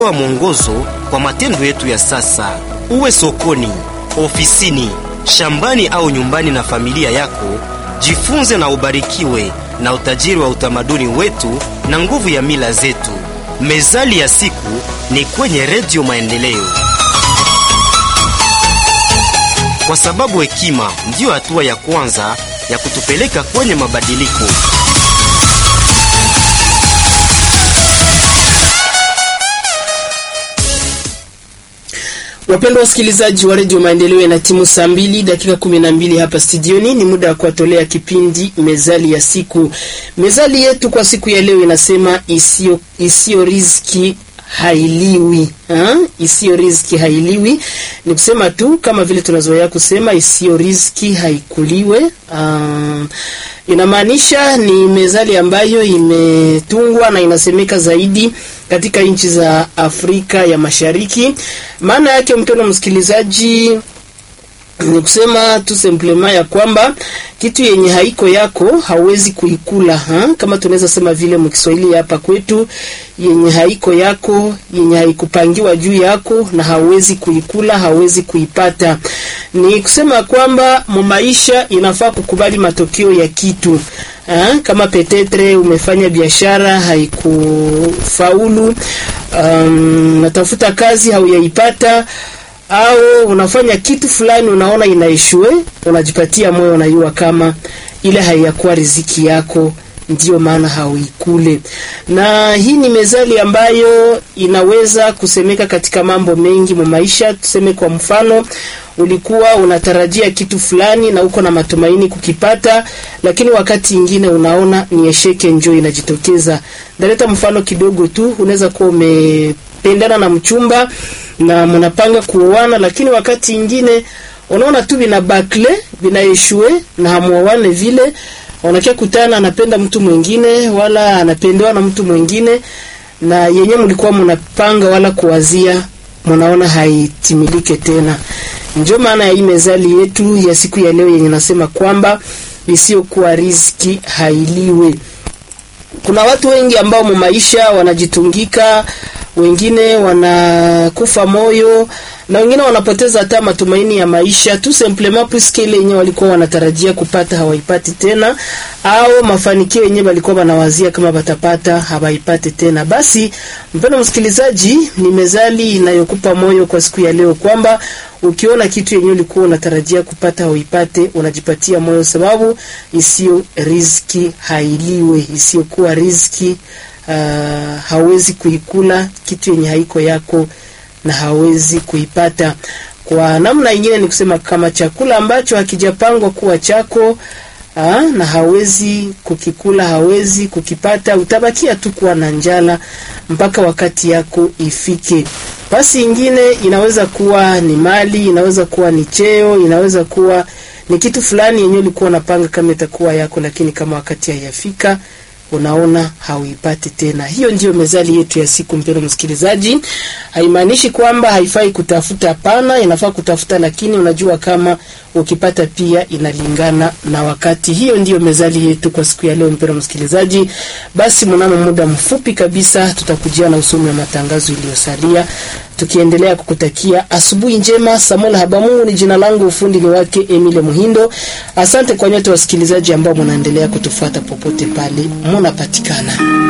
wa mwongozo kwa matendo yetu ya sasa. Uwe sokoni, ofisini, shambani au nyumbani na familia yako, jifunze na ubarikiwe na utajiri wa utamaduni wetu na nguvu ya mila zetu. Mezali ya siku ni kwenye Redio Maendeleo, kwa sababu hekima ndiyo hatua ya kwanza ya kutupeleka kwenye mabadiliko. Wapendwa wasikilizaji wa redio Maendeleo, na timu saa mbili dakika kumi na mbili hapa studioni, ni muda wa kuwatolea kipindi mezali ya siku. Mezali yetu kwa siku ya leo inasema isiyo isiyo riziki hailiwi ha? Isiyo riziki hailiwi, ni kusema tu kama vile tunazoea kusema isiyo riziki haikuliwe. Um, inamaanisha ni mezali ambayo imetungwa na inasemeka zaidi katika nchi za Afrika ya Mashariki. Maana yake mpendwa msikilizaji ni kusema tu simplema ya kwamba kitu yenye haiko yako hauwezi kuikula ha? Kama tunaweza sema vile mkiswahili hapa kwetu, yenye haiko yako, yenye haikupangiwa juu yako na hauwezi kuikula, hauwezi kuipata. Ni kusema kwamba mumaisha inafaa kukubali matokeo ya kitu ha? Kama petetre umefanya biashara haikufaulu, um, natafuta kazi hauyaipata au unafanya kitu fulani unaona inaishue, unajipatia moyo, unajua kama ile haiyakuwa riziki yako, ndiyo maana hauikule. Na hii ni mezali ambayo inaweza kusemeka katika mambo mengi mu maisha. Tuseme kwa mfano, ulikuwa unatarajia kitu fulani na uko na matumaini kukipata, lakini wakati ingine unaona ni esheke njoo inajitokeza. Ndaleta mfano kidogo tu, unaweza kuwa umependana na mchumba na mnapanga kuoana, lakini wakati ingine unaona tu vina bakle vinaeshue na hamuoane vile. Unakia kutana anapenda mtu mwingine, wala anapendewa na mtu mwingine, na yenye mlikuwa mnapanga wala kuwazia, mnaona haitimilike tena. Ndio maana ya hii mezali yetu ya siku ya leo yenye nasema kwamba isiyokuwa riziki hailiwe. Kuna watu wengi ambao mu maisha wanajitungika wengine wanakufa moyo na wengine wanapoteza hata matumaini ya maisha tu simplement puisque ile yenyewe walikuwa wanatarajia kupata hawaipati tena, au mafanikio yenyewe walikuwa wanawazia kama watapata hawaipati tena. Basi mpendo msikilizaji, ni mezali inayokupa moyo kwa siku ya leo kwamba ukiona kitu yenyewe ulikuwa unatarajia kupata hauipate, unajipatia moyo, sababu isiyo riziki hailiwe, isiyokuwa riziki Uh, hawezi kuikula kitu yenye haiko yako na hawezi kuipata. Kwa namna nyingine ni kusema kama chakula ambacho hakijapangwa kuwa chako uh, na hawezi kukikula, hawezi kukipata, utabakia tu kuwa na njala mpaka wakati yako ifike. Basi ingine inaweza kuwa ni mali, inaweza kuwa ni cheo, inaweza kuwa ni kitu fulani yenyewe ulikuwa unapanga kama itakuwa yako, lakini kama wakati haijafika unaona hauipati tena. Hiyo ndiyo mezali yetu ya siku, mpendwa msikilizaji. Haimaanishi kwamba haifai kutafuta, hapana, inafaa kutafuta, lakini unajua kama ukipata pia inalingana na wakati. Hiyo ndiyo mezali yetu kwa siku ya leo, mpendwa msikilizaji. Basi mnamo muda mfupi kabisa tutakujia na usomi wa matangazo iliyosalia, tukiendelea kukutakia asubuhi njema. Samuel Habamungu ni jina langu, ufundi ni wake Emile Muhindo. Asante kwa nyote wasikilizaji ambao mnaendelea kutufuata popote pale munapatikana.